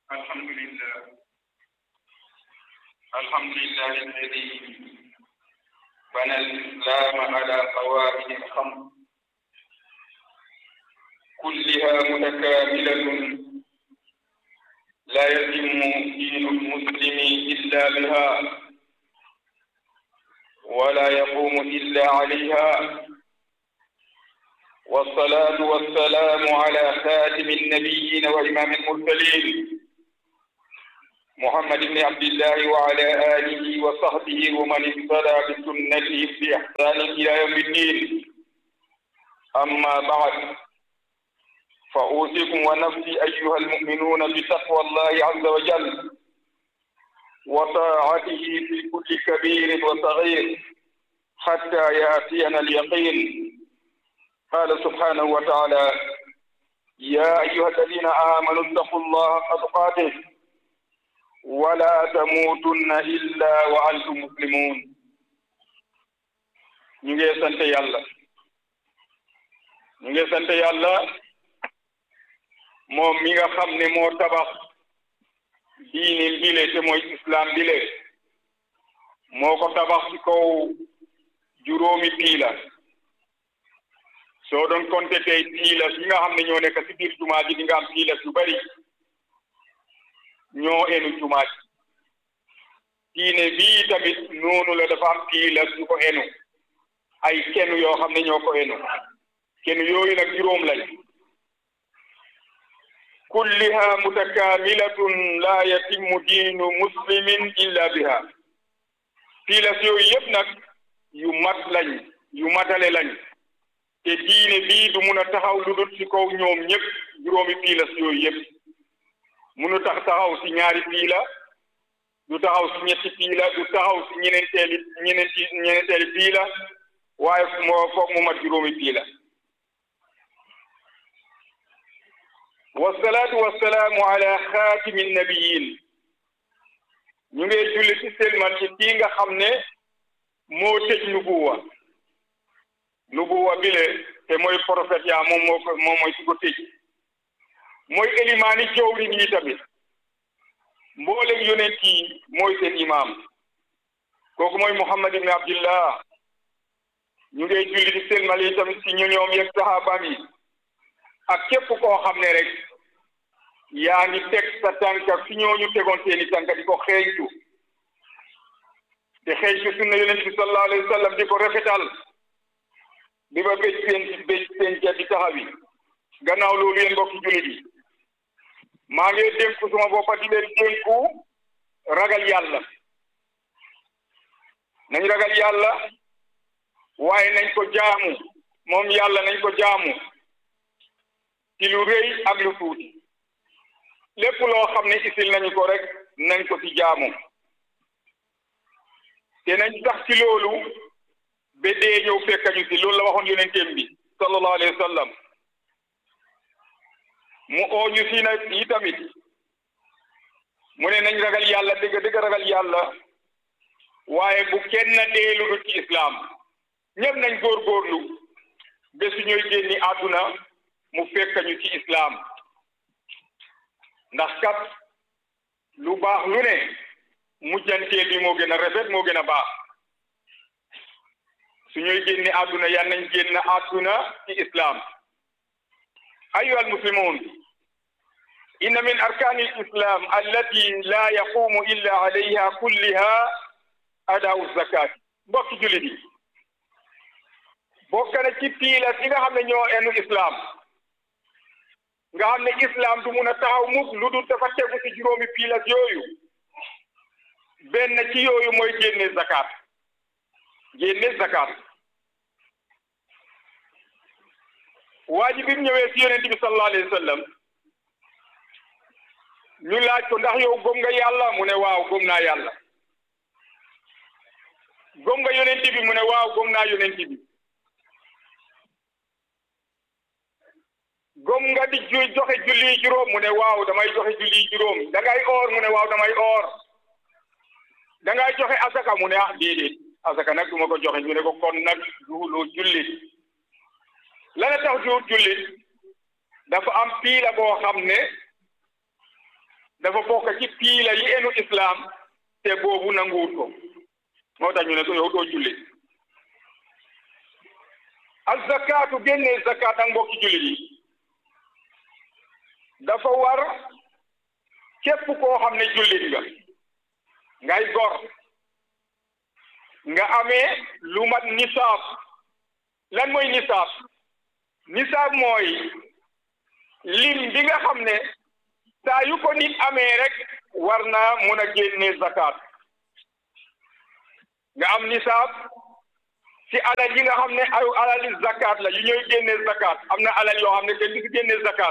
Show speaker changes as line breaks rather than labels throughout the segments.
الحمد لله الحمد لله الذي بنى الإسلام على قواعد الخمس كلها متكاملة لا يتم دين المسلم إلا بها ولا يقوم إلا عليها والصلاة والسلام على خاتم النبيين وإمام المرسلين محمد بن عبد الله وعلى آله وصحبه ومن اهتدى بسنته بإحسان إلى يوم الدين أما بعد فأوصيكم ونفسي أيها المؤمنون بتقوى الله عز وجل وطاعته في كل كبير وصغير حتى يأتينا اليقين قال سبحانه وتعالى يا أيها الذين آمنوا اتقوا الله حق تقاته ولا تموتن إلا وأنتم مسلمون ñu ngi sant yàlla ñu ngi sant yàlla moom mi nga xam ne moo tabax diine bile te mooy islam bile moo ko tabax ci kaw juróomi piila soo doon compter tey piilas yi nga xam ne ñoo nekk ci biir jumaa ji di nga am piilas yu bari ñoo enu jumaa ji diine bii tamit noonu la dafa am piilas yu ko enu ay kenn yoo xam ne ñoo ko enu kenn yooyu nag juróom lañ kulliha mutakaamilatun la yatimmu diinu muslimin illa biha piilas yooyu yëpp nag yu mat lañ yu matale lañ te diine bii du mun a taxaw lu dul ci kaw ñoom ñëpp juróomi piilas yooyu yëpp munu tax taxaw ci ñaari piila du taxaw ci ñetti piila du taxaw ci ñeneenteeli ñeneenti ñeneenteeli piila waaye moo foog mu mat juróomi piila wasalaatu wasalaamu ala xaatimi nabiyin ñu ngi julli ci selmal ci kii nga xam ne moo tëj nubuwa nubuwa bile te mooy prophète yaa moom moo ko moom mooy su ko tëj mooy elimaani jawriñ yi tamit mboolem yonent yi mooy seen imaam kooku mooy Muhammad ibn Abdillah ñu ngi julli di selmal yi tamit si ñu ñoom yeeg saxaabaam yi ak képp koo xam ne rek yaa ngi teg sa tànka fi ñooñu tegoon seeni tànka di ko xeeñtu te xeeñtu sunna yonent bi sallallahu alayhi wa sallam di ko rafetal di ba béj seen béj seen ja di taxawi gannaaw loolu yéen mbokki jullit yi maa ngi dénku suma boppa di leen dénku ragal yàlla nañ ragal yàlla waaye nañ ko jaamu moom yàlla nañ ko jaamu ci lu rëy ak lu tuuti lépp loo xam ne isil nañu ko rek nañ ko ci jaamu te nañ tax ci loolu ba dee ñëw fekkañu ci loolu la waxoon yonenteem bi sallallahu alayhi wa sallam mu oo ñu si nag yi tamit mu ne nañ ragal yàlla dëgg dëgg ragal yàlla waaye bu kenn deelu du ci islam ñëpp nañ góorgóorlu ba su ñooy génni àdduna mu fekkañu ci islam ndax kat lu baax lu ne mujjanteel bi moo gën a rafet moo gën a baax su ñooy génne àdduna yan nañ génn àdduna ci islam ayuha almuslimun inna min arkani alislam allati la yaqumu illa alayha kulliha adaau zakat mbokki jullit yi bokk na ci piilas yi nga xam ne ñoo enu islam nga xam ne islam du mun a taxaw mukk lu dul dafa tegu ci juróomi piilas yooyu benn ci yooyu mooy génne zakat génne zakat waa ji bi mu ñëwee si yonent bi sallallahu alayhi wa sallam ñu laaj ko ndax yow gëm nga yàlla mu ne waaw gëm naa yàlla gëm nga yonent bi mu ne waaw gëm naa yonent bi gëm nga di ju joxe julli juróom mu ne waaw damay joxe julli juróom da ngay oor mu ne waaw damay oor da ngay joxe asaka mu ne ah déedéet asaka nag du ma ko joxe ñu ne ko kon nag duuloo jullit lana tax duut jullit dafa am piila boo xam ne dafa bokk ci piila yi enu islam te boobu nanguwut ko moo tax ñu ne ko yow doo julli ak zakaatu génnee zakaat ak mbokki jullit yi dafa war képp koo xam ne jullit nga ngay gor nga amee lu mat nisaab lan mooy nisaab nisaab mooy lim bi nga xam ne saa yu ko nit amee rek war naa mun a génne zakat nga am nisaab si alal yi nga xam ne ay alali zakat la yu ñooy génne zakat am na alal yoo xam ne kenn du si génne zakat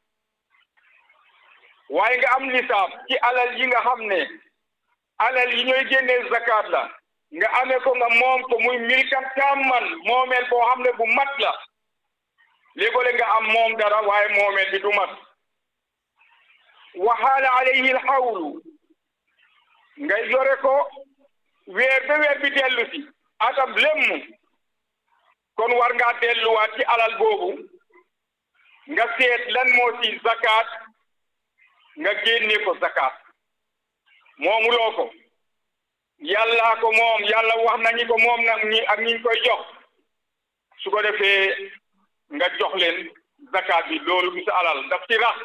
waaye nga am nisaab ci alal yi nga xam ne alal yi ñooy génne zakat la nga amee ko nga moom ko muy milkan tamman moomeel boo xam ne bu mat la léegole nga am moom dara waaye moomeel bi du mat waxaala alayhi alxawlu nga yore ko weer ba weer bi dellu si atam lemm kon war ngaa delluwaat ci alal boobu nga seet lan moo ci zakat nga génne ko zakat moomuloo ko yàllaa ko moom yàlla wax nañu ko moom nag ñi ak ñi koy jox su ko defee nga jox leen zakat bi loolu du sa alal daf ci rax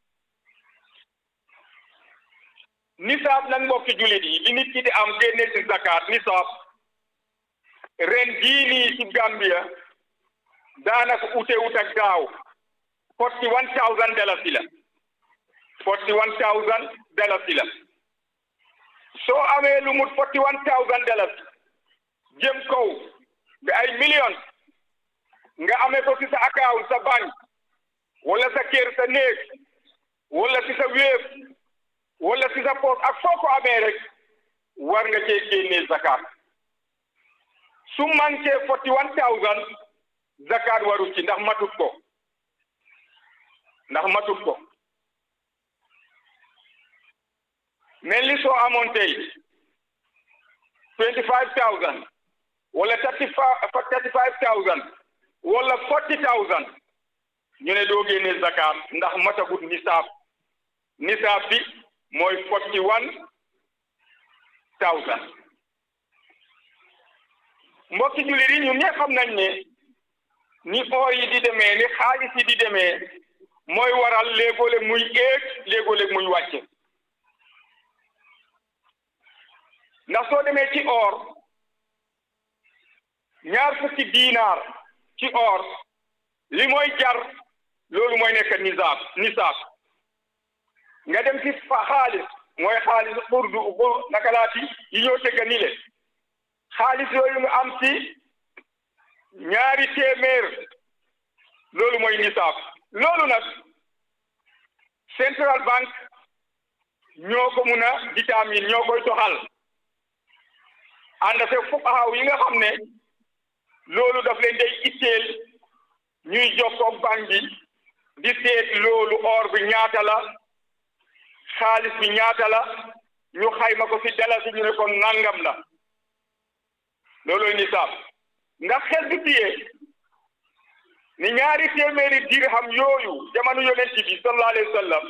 nisaab nag mbokki jullit yi li nit ki di am génne ci zakat nisaab ren jii nii ci Gambia daanaka ute ut ak daaw forty one thousand dalasi la forty one thousand dalasi la soo amee lu mut forty one thousand dalasi jëm kaw bi ay millions nga amee ko ci sa account sa banque wala sa kër sa néeg wala ci sa wéef wala ci sa poos ak foo ko amee rek war nga cee génnee zakat su manqué forty one thousand zakat waru ci ndax matut ko ndax matut ko mel ni soo amoon tey twenty five thousand wala thirty thirty five thousand wala forty thousand ñu ne doo génne zakat ndax matagut nisaab nisaab bi mooy forty one thousand mbokki jullit yi ñun ñëpp xam nañ ne ni or yi di demee ni xaalis yi di demee mooy waral léegoo-léeg muy éeg léegoo-léeg muy wàcce ndax soo demee ci or ñaar fukki diinaar ci or li mooy jar loolu mooy nekk nisaab nisaab nga dem ci fa xaalis mooy xaalis xurdu naka laati yi ñoo tëgga ni le xaalis yooyu nga am ci ñaari téeméer loolu mooy nisaab loolu nag central bank ñoo ko mun a détermine ñoo koy doxal ànd ak fuqahaa yi nga xam ne loolu daf leen day itteel ñuy jokkoog banque bi di seet loolu or bi ñaata la xaalis bi ñaata la ñu xayma ko ci dalasi ñu ne ko nangam la loolooy nisaab ndax xel bi tiyee ni ñaari téeméeri dirham yooyu jamono yonent bi sallallahu alayhi wa sallam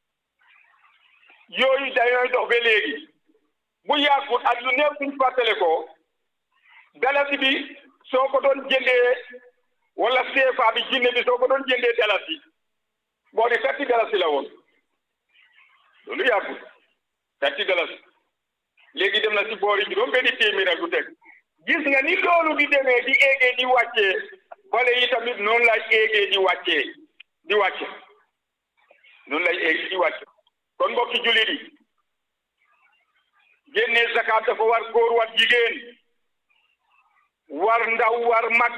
yooyu dañooy dox ba léegi bu yàggut ak lu néew suñ fàttale ko dalasi bi soo ko doon jëndee wala CFA bi jinne bi soo ko doon jëndee dalasi boo di thirty dalasi la woon loolu yàggut thirty dalasi léegi dem na si boori juróom benni téeméer ak lu teg gis nga ni loolu di demee di éegee di wàccee wala yi tamit noonu lay éegee di wàccee di wàcce noonu lay éegee di wàcce kon mbokki jullit yi génnee zakat dafa war góor war jigéen war ndaw war mag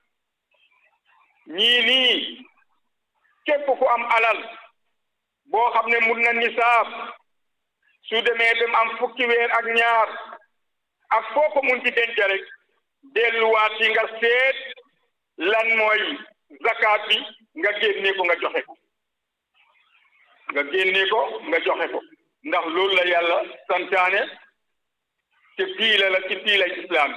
ñii nii képp ku am alal boo xam ne mun na nisaab su demee dem am fukki weer ak ñaar ak foo ko mun ci denc rek delluwaat yi nga seet lan mooy zakat bi nga génne ko nga joxe ko nga génne ko nga joxe ko ndax loolu la yàlla santaane te piila la ci piila islam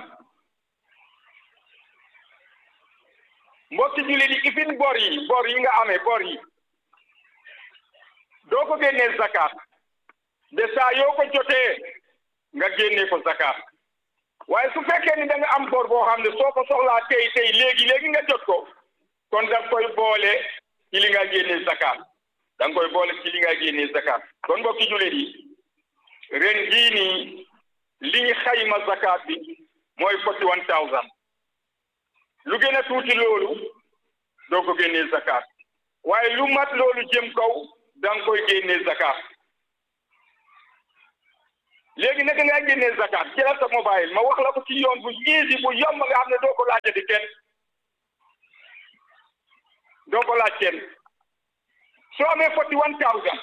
mbokki jullit yi ifin bor yi bor yi nga amee bor yi doo ko génnee zakat de saa yoo ko jotee nga génne ko zakat waaye su fekkee ni da nga am bor boo xam ne soo ko soxlaa tey tey léegi léegi nga jot ko kon da nga koy boole ci li nga génne zakat da nga koy boole ci li nga génne zakat kon mbokki jullit yi ren jii nii li ñu xayma zakat bi mooy forty one thousand lu gën a tuuti loolu doo ko génnee zakat waaye lu mat loolu jëm kaw da nga koy génnee zakat léegi naka ngay génnee zakat jëlal sa mobile ma wax la ko ci yoon bu easy bu yomb nga xam ne doo ko laajte kenn doo ko laaj kenn soo amee forty one thousand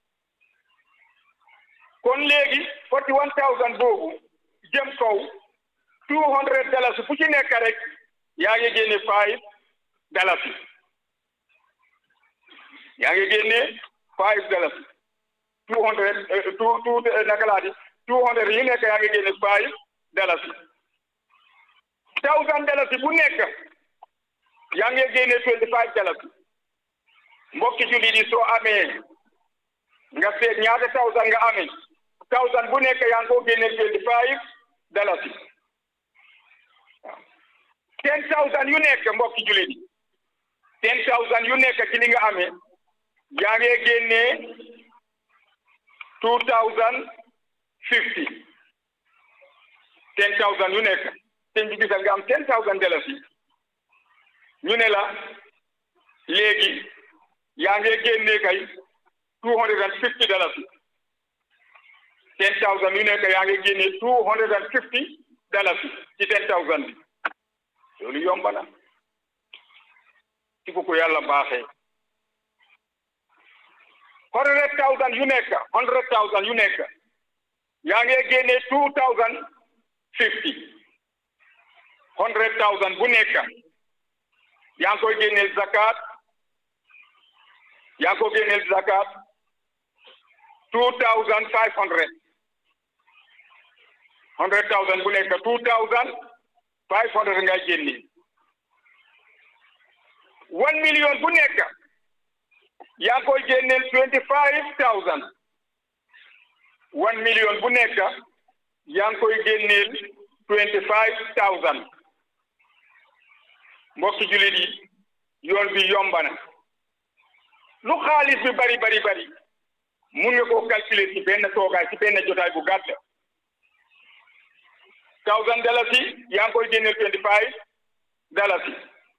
kon léegi forty one thousand boobu jëm kaw two hundred dalasi bu ci nekk rek yaa ngi génne five dalasi yaa ngi génne five dalasi two hundred two two naka laa di two hundred yi nekk yaa ngi génne five dalasi thousand dalasi bu nekk yaa ngi génne twenty five dalasi mbokki jullit yi soo amee nga seet ñaata thousand nga amee thousand bu nekk yaa ngi ko génne twenty five dalasi ten thousand yu nekk mbokki jullit yi ten thousand yu nekk ci li nga amee yaa ngi génne two thousand fifty ten thousand yu nekk ten bi gisal nga am ten thousand dalasi ñu ne la léegi yaa ngi génne kay two hundred and fifty dalasi ten thousand yu nekk yaa ngi génne two hundred and fifty dalasi ci ten thousand bi loolu yomb na ci ko yàlla baaxee hundred thousand yu nekk hundred thousand yu nekk yaa ngi génne two thousand fifty hundred thousand bu nekk yaa ngi koy génneel zakat yaa ngi ko génneel zakat two thousand five hundred hundred thousand bu nekk two thousand five hundred ngay génne one million bu nekk yaa ngi koy génneel twenty five thousand one million bu nekk yaa ngi koy génneel twenty five thousand mbokki jullit yi yoon bi yomba na lu xaalis bi bari bari bari mun nga koo calculer ci benn toogaay ci benn jotaay bu gàtt thousand dalasi yaa ngi koy génneel twenty five dalasi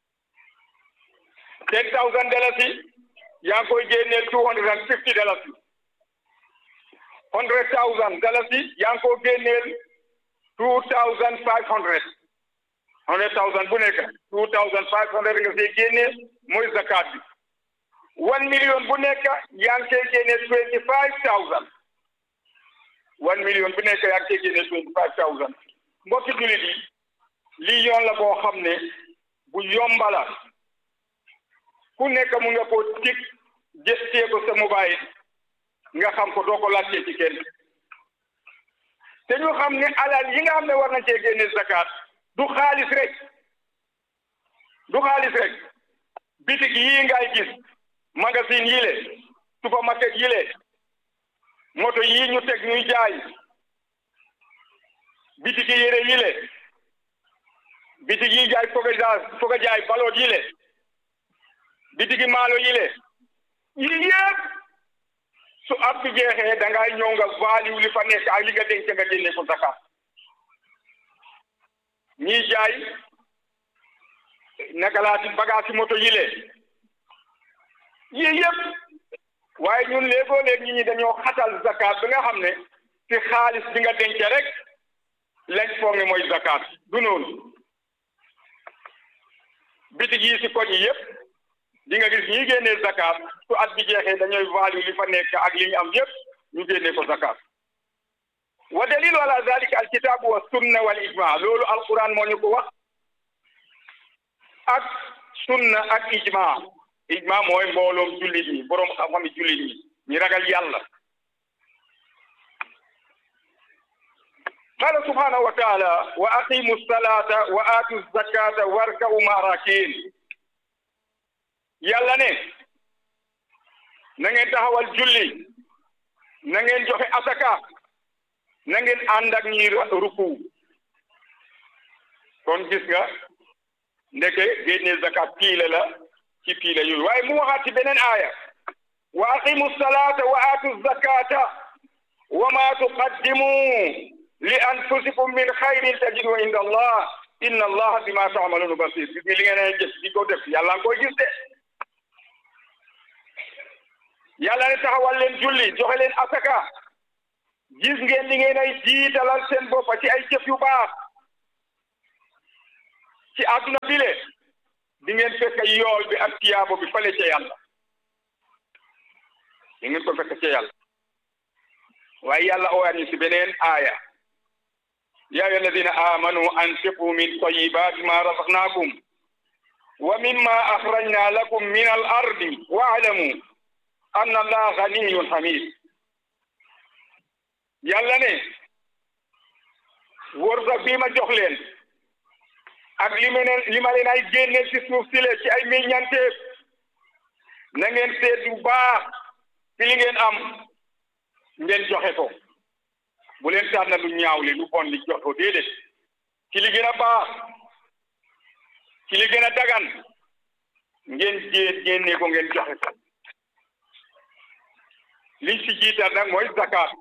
ten thousand dalasi yaa ngi koy génneel two hundred and fifty dalasi hundred thousand dalasi yaa ngi ko génneel two thousand five hundred hundred thousand bu nekk two thousand five hundred nga see génnee mooy zakat bi one million bu nekk yaa ngi koy génnee twenty five thousand one million bu nekk yaa ngi koy génnee twenty five thousand mbokki jullit yi lii yoon la boo xam ne bu yomba la ku nekk mu nga ko tig gëstee ko sa mobile nga xam ko doo ko laajte ci kenn te ñu xam ne alal yi nga xam ne war na cee génne zakat du xaalis rek du xaalis rek bitig yii ngay gis magasin yi le supermarket yi le moto yii ñu teg ñuy jaay bitigi yére yi le bitigi yi jaay foga jaay foga jaay baloot yi le bitigi maalo yi le yii yëpp su at bi jeexee da ngay ñëw nga value li fa nekk ak li nga denc nga génne ko zakat ñii jaay naka laa ci bagage moto yi le yii yëpp waaye ñun léegoo léeg ñi ñi dañoo xatal zakat bi nga xam ne ci xaalis bi nga denc rek lañ foog ne mooy zakat du noonu bitig yi si koñ yi yëpp di nga gis ñi génnee zakat su at bi jeexee dañooy value li fa nekk ak li ñu am yëpp ñu génnee ko zakat wa dalilu ala zalika alkitabu wa sunna wal ijma loolu alquran moo ñu ko wax ak sunna ak ijma ijma mooy mbooloom jullit ñi boroom xam-xami jullit ñi ñi ragal yàlla qala subhanahu wa taala wa aqimu salata wa atu zakata warka'u ma'a rakiin yàlla ne na ngeen taxawal julli na ngeen joxe asaka na ngeen ànd ak ñi ruku kon gis nga ndeke génne zakat piile la ci piile yooyu waaye mu waxaat ci beneen aaya wa aqimu salata wa atu zakata wa ma tuqaddimu li anfusikum min xayrin tajidu inda allah inna allah bima taamaluuna basir gis nga li ngeen ay jëf di ko def yàlla nga koy gis de yàlla ne taxawal leen julli joxe leen asaka gis ngeen li ngeen ay jiitalal seen boppa ci ay jëf yu baax ci àdduna bile di ngeen fekk yool bi ak tiyaabo bi fale ca yàlla di ngeen ko fekk ca yàlla waaye yàlla owaat ñu si beneen aaya yaa ayyuha alladina amanu anfiqu min tayyibati ma razaqnakum wa mimma akhrajna lakum min al ardi wa'lamu anna allaha ganiyyun hamid yàlla ne wërsëg bii ma jox leen ak li ma leen li ma leen ay génneel ci suuf si le ci ay meññanteef na ngeen seet bu baax ci li ngeen am ngeen joxe ko bu leen tànn lu ñaaw li lu bon li jox ko déedéet ci li gën a baax ci li gën a dagan ngeen jéet génne ko ngeen joxe ko liñ ci jiital nag mooy zakat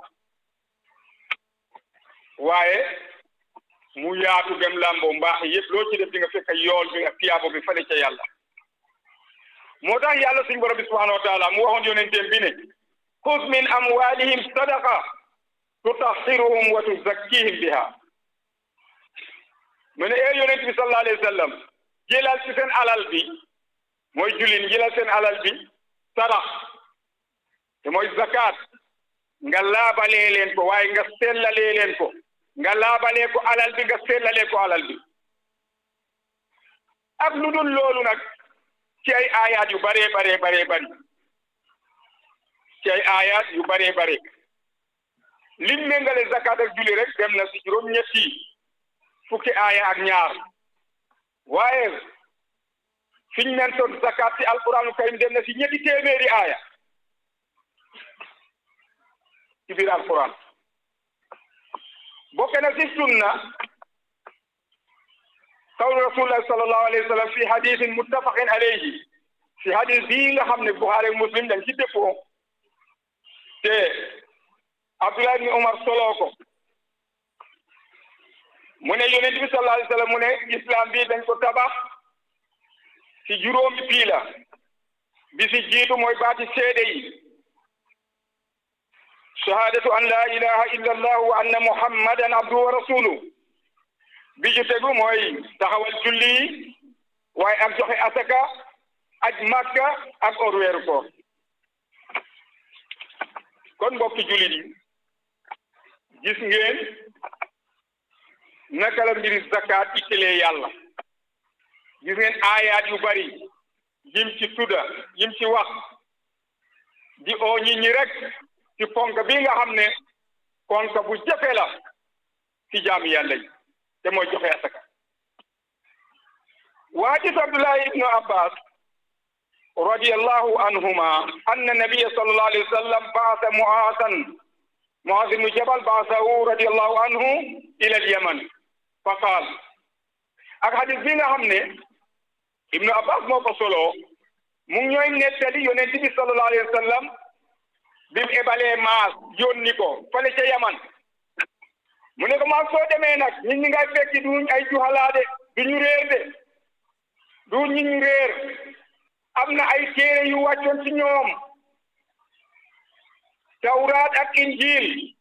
waaye mu yaatu dem lambo mbaax yëpp loo ci def di nga fekk yool bi nga tiyaabo bi fale ca yàlla moo tax yàlla suñu borom bi subhanahu wa taala mu waxoon yonenteem bi ne xuz min amwalihim sadaqa tutahhiruhum wa tuzakkihim biha mu ne ee yonent bi sallallahu alayhi wa sallam jëlal ci seen alal bi mooy julin jëlal seen alal bi sadax te mooy zakat nga laabalee leen ko waaye nga sellalee leen ko nga laabalee ko alal bi nga sellalee ko alal bi ak lu dul loolu nag ci ay aayaat yu baree baree baree bari ci ay aayaat yu baree bare lim méngale zakat ak julli rek dem na si juróom-ñetti fukki aaya ak ñaar waaye fiñ mentoon zakat ci alquranu karim dem na si ñetti téeméeri aaya ci biir alquran bokk na si sunna qawlu rasulillahi sallallahu alayhi wa sallam fi hadisin muttafaqin alayhi si hadis bii nga xam ne Buxaari Muslim dañ ci dëppoo te Abdullah ibn Umar soloo ko mu ne yonent bi sallallahu alayhi wa sallam mu ne islam bi dañ ko tabax si juróomi piila bi si jiitu mooy baati seede yi shahadatu an la ilaha illa allah wa anna muhammadan abduhu wa rasuluhu bi ju tegu mooy taxawal julli yi waaye ak joxe asaka aj makka ak or weeru koor kon mbokki jullit yi gis ngeen naka la mbiri zakat ittelee yàlla gis ngeen aayaat yu bari yim ci tudda yim ci wax di oo ñi ñi rek ci ponk bi nga xam ne ponk bu jafe la ci jaami yàlla yi te mooy joxe asaka وحديث عبد الله بن عباس رضي الله عنهما أن النبي صلى الله عليه وسلم بعث معاذا معاذ بن جبل بعثه رضي الله عنه إلى اليمن فقال ak hadis bi nga xam ne Ibnu Abbas moo ko solo mu ngi ñooy nettali yonent bi sallallahu alayhi wa sallam bi mu ebalee maas yónni ko fale ca Yaman mu ne ko maas soo demee nag nit ñi ngay fekki duñ ay juhalaade duñu réer de du nit ñu réer am na ay téere yu wàccoon ci ñoom tawraat ak injil